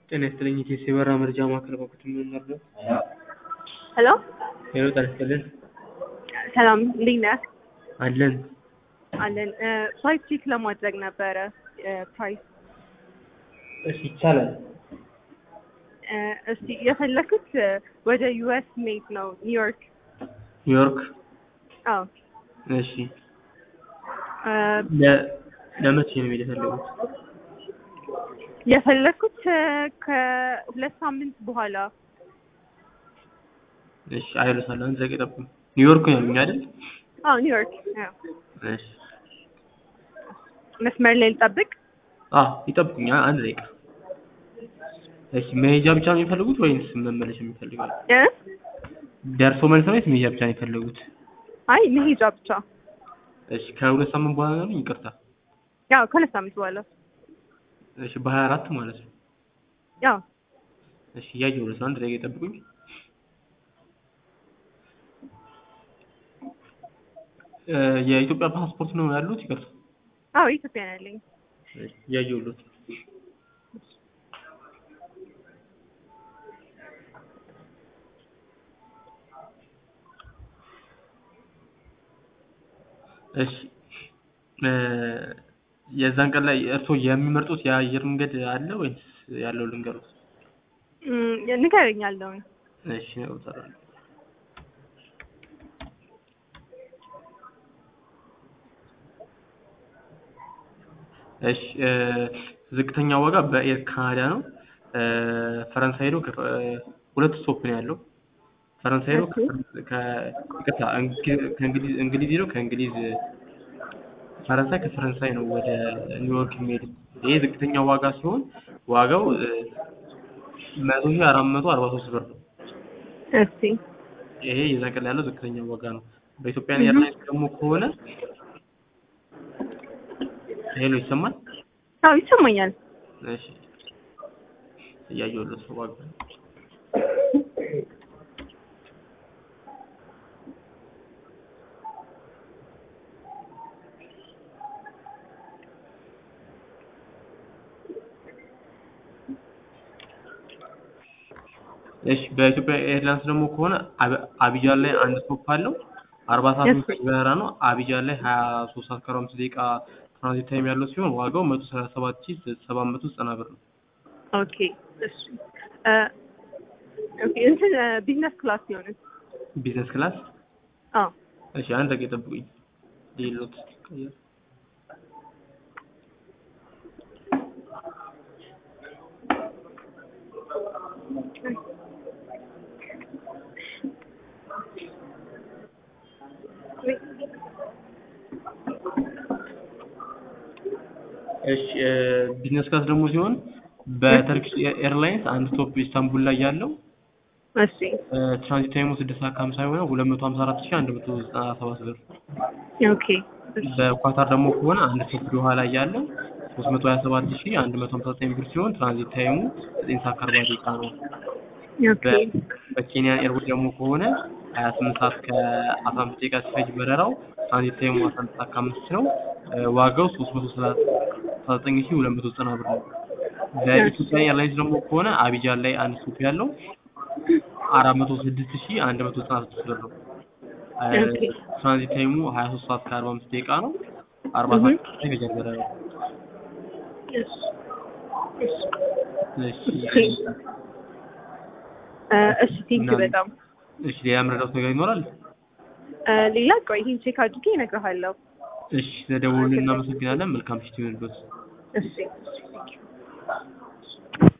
ጤና ይስጥልኝ የኢትዮ የበረራ መረጃ ማዕከል በኩል ምን ነበር? ሄሎ ሄሎ ጤና ይስጥልን ሰላም እንዴት ነህ? አለን አለን ፕራይስ ቼክ ለማድረግ ነበረ ፕራይስ እሺ ይቻላል እስቲ የፈለኩት ወደ ዩኤስ ሜድ ነው ኒውዮርክ ኒውዮርክ አዎ እሺ ለ- ለመቼ ነው መሄድ የፈለጉት የፈለኩት ከሁለት ሳምንት በኋላ እሺ አይረሳል አንድ ደቂቃ ጠብቁኝ ኒውዮርክ ነው ያሉኝ አይደል አዎ ኒውዮርክ አዎ እሺ መስመር ላይ ልጠብቅ አዎ ይጠብቁኝ አ- አንድ ደቂቃ እሺ መሄጃ ብቻ ነው የሚፈልጉት ወይንስ መመለስ የሚፈልጋሉ እ ደርሶ መልስ ነው ወይስ መሄጃ ብቻ ነው የፈለጉት አይ መሄጃ ብቻ እሺ ከሁለት ሳምንት በኋላ ነው ያሉኝ ይቅርታ ያው ከሁለት ሳምንት በኋላ እሺ በሀያ አራት ማለት ነው ያው እሺ እያየሁለት ነው አንድ ደቂቃ ይጠብቁኝ እ የኢትዮጵያ ፓስፖርት ነው ያሉት ይቅርታ አዎ ኢትዮጵያ ነው ያለኝ እሺ እያየሁለት ነው እሺ እ የዛን ቀን ላይ እርስዎ የሚመርጡት የአየር መንገድ አለ ወይስ ያለው ልንገሩት? እም፣ ንገረኝ ያለውን እሺ እወጣለሁ። እሺ እ ዝቅተኛ ዋጋ በኤር ካናዳ ነው። እ ፈረንሳይ ሄዶ ከ- ሁለት ስቶፕ ነው ያለው። ፈረንሳይ ሄዶ ከ- ከ- ይቅርታ እንግ- ከእንግሊዝ እንግሊዝ ሄዶ ከእንግሊዝ ፈረንሳይ ከፈረንሳይ ነው ወደ ኒውዮርክ የሚሄድ። ይሄ ዝቅተኛ ዋጋ ሲሆን ዋጋው እ መቶ ሺህ አራት መቶ አርባ ሶስት ብር ነው። እስቲ ይሄ የዛን ቀን ላይ ያለው ዝቅተኛ ዋጋ ነው። በኢትዮጵያ እህ። ኤርላይንስ ደግሞ ከሆነ ሄሎ ይሰማል? አዎ ይሰማኛል እሺ እያየሁለት ነው ዋጋ እሺ በኢትዮጵያ ኤርላይንስ ደግሞ ከሆነ አብ- አቢጃን ላይ አንድ ስቶፕ አለው። አርባ ሰዓት እሺ። የሚፈጅ በረራ ነው። አቢጃን ላይ ሀያ ሶስት ሰዓት ከአርባ አምስት ደቂቃ ትራንዚት ታይም ያለው ሲሆን ዋጋው መቶ ሰላሳ ሰባት ሺህ ሰባት መቶ ዘጠና ብር ነው። ኦኬ እሺ እ ኦኬ እንትን ቢዝነስ ክላስ ሲሆን ቢዝነስ ክላስ አዎ እሺ አንድ ደቂቃ ጠብቁኝ። ሌሎት ቀየር እሺ እ ቢዝነስ ክላስ ደግሞ ሲሆን በተርኪሽ ኤርላይንስ አንድ ስቶፕ ኢስታንቡል ላይ ያለው እሺ እ ትራንዚት ታይሙ ስድስት ሰዓት ከሀምሳ የሆነ ሁለት መቶ ሀምሳ አራት ሺህ አንድ መቶ ዘጠና ሰባት ብር። ኦኬ በኳታር ደግሞ ከሆነ አንድ ስቶፕ ዶሃ ላይ ያለው ሶስት መቶ ሀያ ሰባት ሺህ አንድ መቶ ሀምሳ ዘጠኝ ብር ሲሆን ትራንዚት ታይሙ ዘጠኝ ሰዓት ከአርባ ደቂቃ ነው። ኦኬ በ- በኬንያን ኤርዌይስ ደግሞ ከሆነ ሀያ ስምንት ሰዓት ከአስራ አምስት ደቂቃ ሲፈጅ በረራው ትራንዚት ታይሙ አስራ አንድ ሰዓት ከአምስት ነው። እ ዋጋው ሶስት መቶ ሰላሳ ዘጠኝ ሺህ ሁለት መቶ ዘጠና ብር ነው። በኢትዮጵያ ኤርላይንስ ደግሞ ከሆነ አቢጃን ላይ አንድ ስቶፕ ያለው አራት መቶ ስድስት ሺህ አንድ መቶ ዘጠና ስድስት ብር ነው። እ ኦኬ። ትራንዚት ታይሙ ሀያ ሶስት ሰዓት ከአርባ አምስት ደቂቃ ነው። አርባ እህ። ሰዓት ላይ ይፈጃል በረራው። እሺ እሺ እሺ እ እሺ ቴንክ በጣም እሺ ሌላ መረዳት ነገር ይኖራል? እ ሌላ ቆይ ይሄን ቼክ አድርጌ እነግርሃለሁ እሺ ስለደወሉልን እናመሰግናለን። መልካም ምሽት ይሁንልዎት። እሺ እሺ ቴንክ